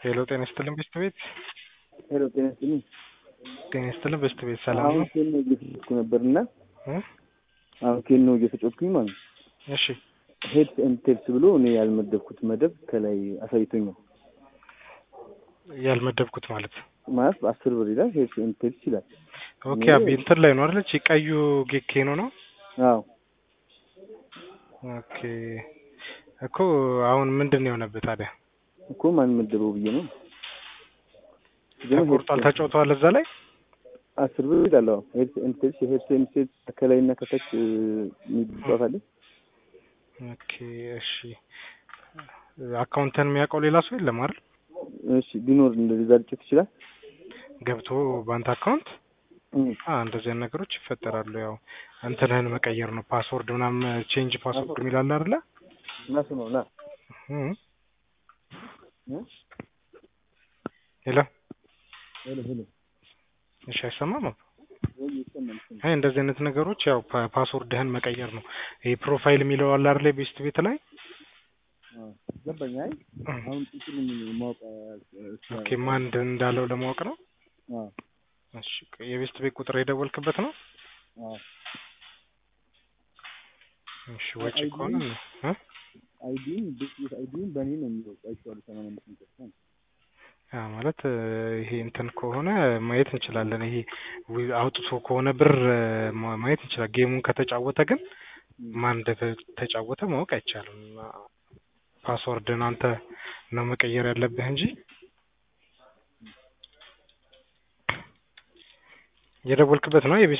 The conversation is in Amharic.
ሄሎ ጤና ይስጥልን በሽታ ቤት ሄሎ ጤና ይስጥልኝ። ጤና ይስጥልን በሽታ ቤት ሰላም አሁን ነው? ኬኖ እየተጫወትኩ ነበር እና እ? አሁን ኬኖ እየተጫወትኩኝ ማለት ነው። እሺ ሄድስ ኤንድ ቴልስ ብሎ እኔ ያልመደብኩት መደብ ከላይ አሳይቶኛል። ያልመደብኩት ማለት ማለት በአስር ብር ይላል ሄድስ ኤንድ ቴልስ ይላል። ኦኬ እኔ- አቤ እንትን ላይ ነው አይደል? እቺ ቀዩ ኬኖ ነው። አዎ ኦኬ እኮ አሁን ምንድን ነው የሆነብህ ታዲያ? እኮ ማን መደበው ብዬ ነው። ግን ተቆርጧል፣ ሄድስ- ተጫውተዋል እዛ ላይ አስር ብር ይላል። አዎ ሄድስ ኤንድ ቴልስ የሄድስ ኤንድ ቴልስ ከላይ እና ከታች የሚጫወታለ ኦኬ እሺ አካውንትን የሚያውቀው ሌላ ሰው የለም አይደል? እሺ ቢኖር እንደዛ ልጭት ይችላል። ገብቶ በአንተ አካውንት እም፣ አ እንደዚህ አይነት ነገሮች ይፈጠራሉ። ያው እንትንህን መቀየር ነው ፓስወርድ ምናምን ቼንጅ ፓስወርድ የሚላል አይደለ? ናሱ ነው ና እም። እ? ሄሎ ሄሎ ሄሎ እሺ አይሰማም? ወይ ይሰማል ይሰማል። አይ እንደዚህ አይነት ነገሮች ያው ፓ- ፓስወርድህን መቀየር ነው። ይሄ ፕሮፋይል የሚለው አለ አይደል? ቤስት ቤት ላይ አዎ ገባኝ። አይ አሁን ጥቅም ማወቅ ኦኬ ማን እንደ- እንዳለው ለማወቅ ነው። አዎ እሺ የቤስት ቤት ቁጥር የደወልክበት ነው? አዎ እሺ ወጪ አይዲ? ከሆነ ነው እ? አይዲን ቤት አይዲን በእኔ ነው የሚለው አይቼዋለሁ። ሰማንያ አምስት ሚሊዮን ያ ማለት እ፣ ይሄ እንትን ከሆነ ማየት እንችላለን። ይሄ ዊ- አውጥቶ ከሆነ ብር እ፣ ማ- ማየት እንችላለን። ጌሙን ከተጫወተ ግን ማን እንደተጫወተ ማወቅ አይቻልም። ፓስወርድን አንተ ነው መቀየር ያለብህ እንጂ የደወልክበት ነው የቤስት